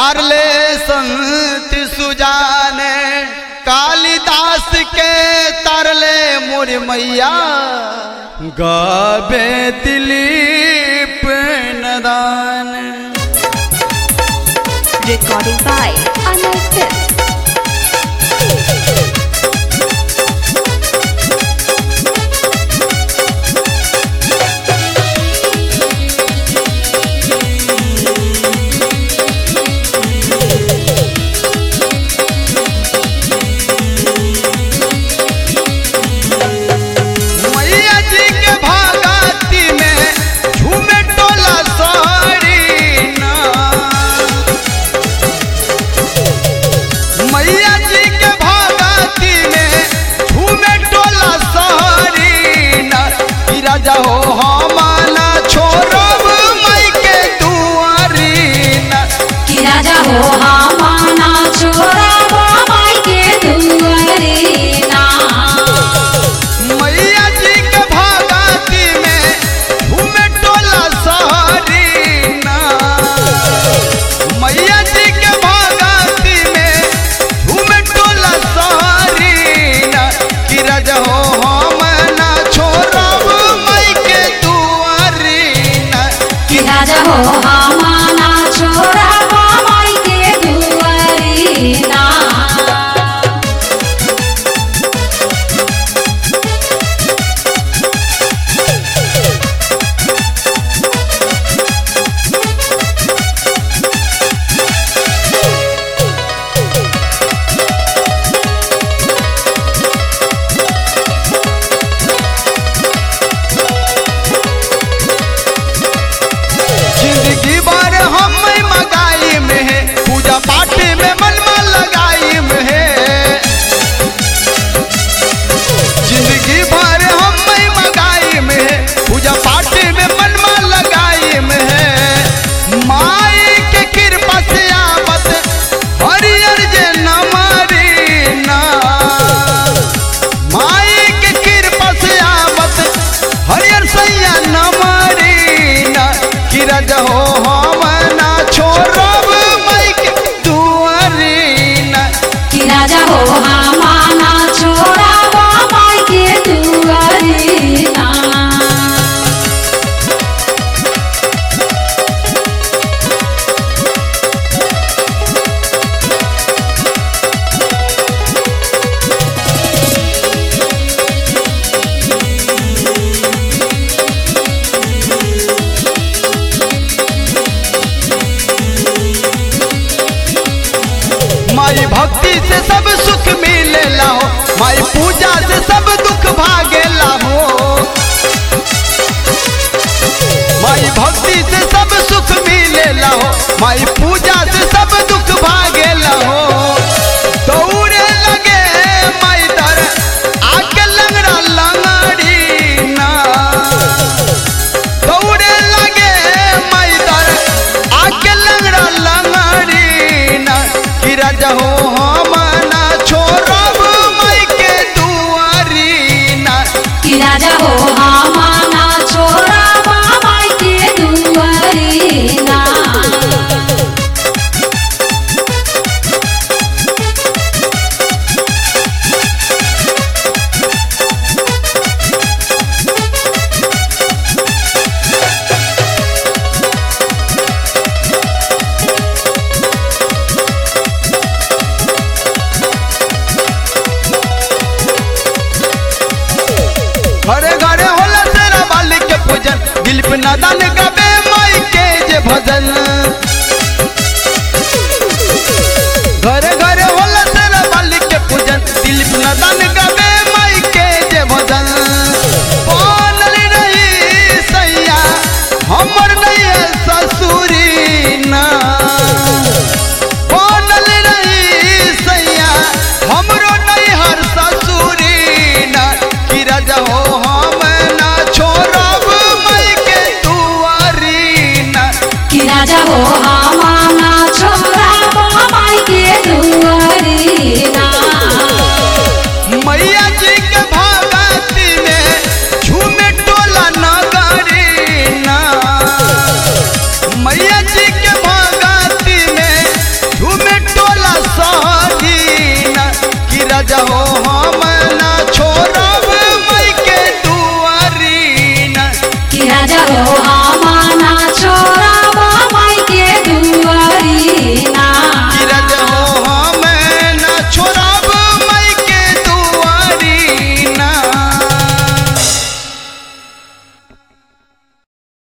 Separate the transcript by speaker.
Speaker 1: तारले संत सुजाने कालिदास के तारले मोर मैया गावे दिलीप नदान
Speaker 2: Recording by Anil Films.
Speaker 1: मैया जी के भागती में झूमे टोला साड़ी ना मैया जी के भागती में झूमे टोला साड़ी ना कि राजा हो हमारा छोड़ब मई के दुआरी ना
Speaker 3: कि राजा हो हमाना छोरा बाबाई के दुआरे ना
Speaker 1: मैया जी के भागती में झूमे टोला साड़ी ना मैया जी के भागती में झूमे टोला साड़ी ना कि राजा हो हम ना छोड़ब मई के दुआरी ना
Speaker 3: कि राजा हो हमाना छोरा बाबाई के दुआरे ना
Speaker 1: जिंदगी भर हम मगाई में है पूजा पाठ में मन मन लगाई में है जिंदगी भर हम मगाई में है पूजा पाठ में मन मन लगाई में है माई के कृपा से आवत हरियर जे नमरी ना माई के कृपा से आवत हरियर सैया नमरी ना कि राजा हो हम ना छोड़ब मई के दुआरी ना
Speaker 3: कि राजा हो हमाना छोरा बाबाई के दुआरे ना
Speaker 1: माई भक्ति से सब सुख मिलेला हो माई पूजा से सब दुख भागेला हो माई भक्ति से सब सुख मिलेला हो माई पूजा से सब दुख भागेला हो दौड़े लगे माई दर आके लंगड़ा लंगड़ी ना दौड़े लगे माई दर आके लंगड़ा लंगड़ी ना कि राजा हो हम ना छोड़ब माई के दुआरी ना
Speaker 3: कि राजा हो हमाना छोरा बाबाई के दुआरे ना
Speaker 1: घरे घरे होला तेरा बाली के पूजन दिलीप नदन गबे माई के जे भजन घरे घरे होला तेरा बाली के पूजन दिलीप नदन गबे माई के जे भजन बनल रही सैया हमर नहीं है ससुरी ना बनल रही सैया हमरो नहीं हर ससुरी ना कि राजा हो हम ना छोड़ब मई के दुआर
Speaker 3: राजा हो हमाना छोड़ा